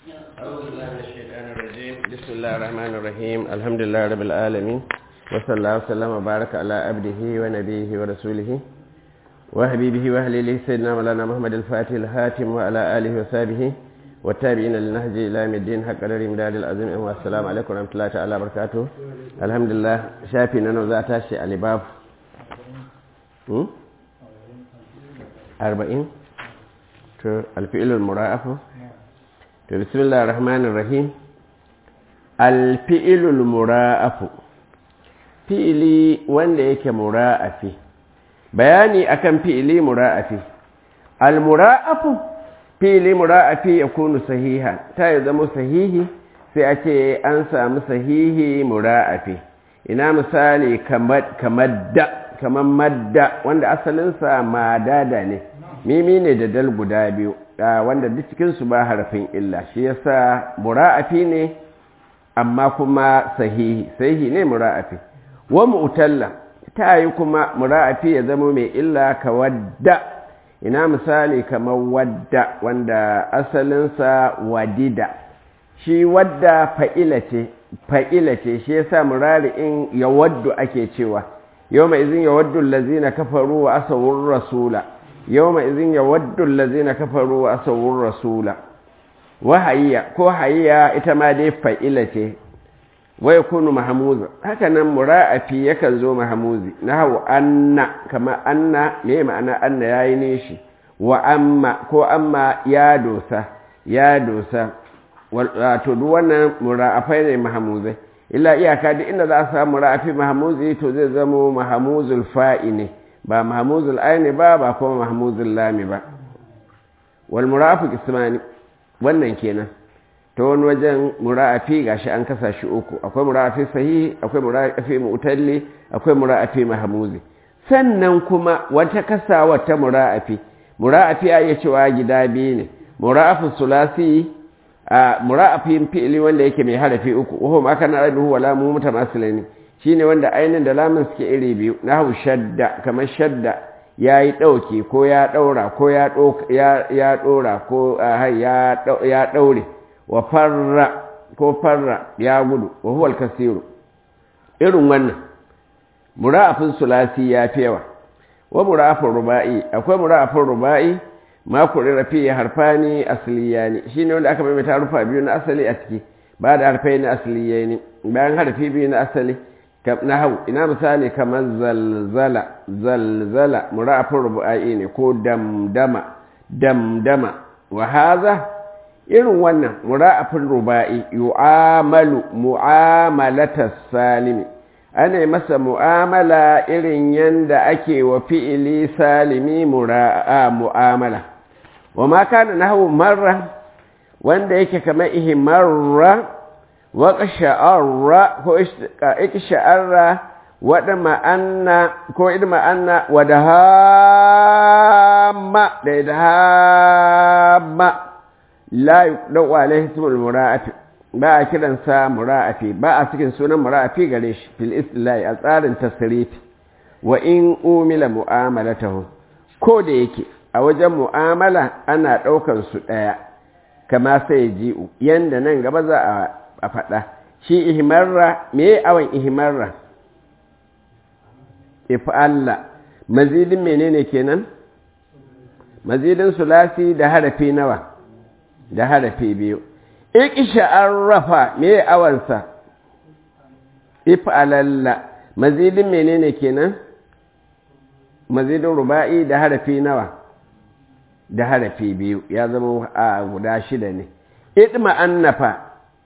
أعوذ بالله من الشيطان الرجيم بسم الله الرحمن الرحيم الحمد لله رب العالمين وصلى الله وسلم وبارك على عبده ونبيه ورسوله وحبيبه وأهله سيدنا مولانا محمد الفاتح الهاتم وعلى آله وصحبه والتابعين للنهج إلى يوم الدين حق قدر مداد العظيم والسلام عليكم ورحمة الله تعالى وبركاته الحمد لله شافي نانو ذات شيء على باب أربعين الفئل المرأف to bismillah rahmanir rahim alfi'ilul mura'afu fi'ili wanda yake mura'afi bayani akan fi'ili mura'afi almura'afu fi'ili mura'afi ya kunu sahiha ta ya zama sahihi sai a ce an samu sahihi mura'afi ina misali kamar da kamar madda wanda asalinsa madada ne mimi ne da dal guda biyu wanda duk cikinsu ba harafin illa shi yasa mura'afi ne amma kuma sahihi sahihi ne mura'afi wa mu'talla ta yi kuma mura'afi ya zama mai illa ka wadda ina misali kamar wadda wanda asalinsa wadida shi wadda fa'ila ce fa'ila ce shi yasa murari'in ya waddu ake cewa yau mai izin ya waddu lazina kafaru wa asawun rasula yau mai izin ya waddu lazina kafaru wa asawun rasula wahayya ko hayya ita ma dai fa'ila ce wai kunu mahamuza haka nan mura'afi yakan zo mahamuzi na hau anna kama anna me ma'ana anna ya yi nishi wa amma ko amma ya dosa ya dosa wato duk wannan mura'afai ne mahamuzai illa iyaka duk inda za a samu mura'afi mahamuzi to zai zamo mahamuzul fa'i ne ba mahamuzul aini ba ba kuma mahamuzul lami ba wal mura'afu kismani wannan kenan ta wani wajen mura'afi gashi an kasa shi uku akwai mura'afi sahihi akwai mura'afi mu'talli akwai mura'afi mahamuzi sannan kuma wata kasa wata mura'afi mura'afi a iya cewa gida biyu ne mura'afin sulasi a mura'afin fi'ili wanda yake mai harafi uku wahu ma kana rabihu wala mu mutamasilani shine wanda ainin da lamun suke iri biyu nahu shadda kamar shadda yayi dauki ko ya daura ko ya ya dora ko ya daure wa farra ko farra ya gudu wa huwa al-kasiru irin wannan mura'afin sulasi ya fi yawa wa mura'afin ruba'i akwai mura'afin ruba'i ma kurira fi harfani asliyani shine wanda aka maimaita harfa biyu na asali a ciki ba da harfai na asliyani bayan harfi biyu na asali na hau ina misali kamar zalzala zalzala mura'afin ruba'i ne ko damdama damdama wa haza irin wannan mura'afin ruba'i yu'amalu mu'amalatas salimi ana masa mu'amala irin yanda ake wa fi'ili salimi mura'a mu'amala wa ma kana nahwu marra wanda yake kamar ihmarra wa qasha'arra ko iksha'arra wa ma'anna ko idma'anna wa dahamma da dahamma la yuqdau alaihi ismul mura'ati ba a kiransa mura'afi ba a cikin sunan mura'afi gare shi fil istilahi a tsarin tasrifi wa in umila mu'amalatahu ko da yake a wajen mu'amala ana ɗaukan su ɗaya kama sai ji'u yanda nan gaba za a faɗa shi ihmarra me awan ihmarra if'alla mazidin menene kenan mazidin sulasi da harafi nawa da harafi biyu ikisha an rafa me awansa if'alalla mazidin menene kenan mazidin ruba'i da harafi nawa da harafi biyu ya zama a guda shida ne idma annafa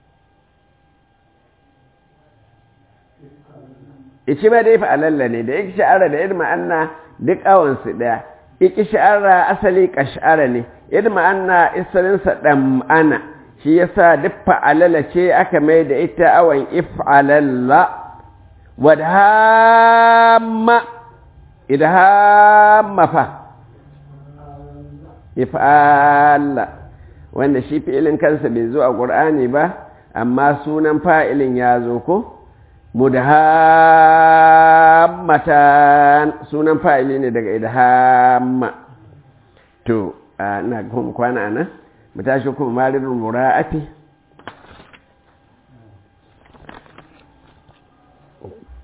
ici ba da if'alalla ne da ikisha ara da idma anna duk awansu daya ikisha ara asali kashara ne idma anna isalinsa ɗan'ana shi yasa duk fa'alala ce aka mai da ita awan if'alalla wadhamma idhamma fa if'alla wanda shi fi'ilin kansa bai zo a ƙur'ani ba amma sunan fa'ilin ya zo ko mudhammatan sunan fa'ili ne daga idhamma to na kwana nan mu tashi kuma maridul mura'ati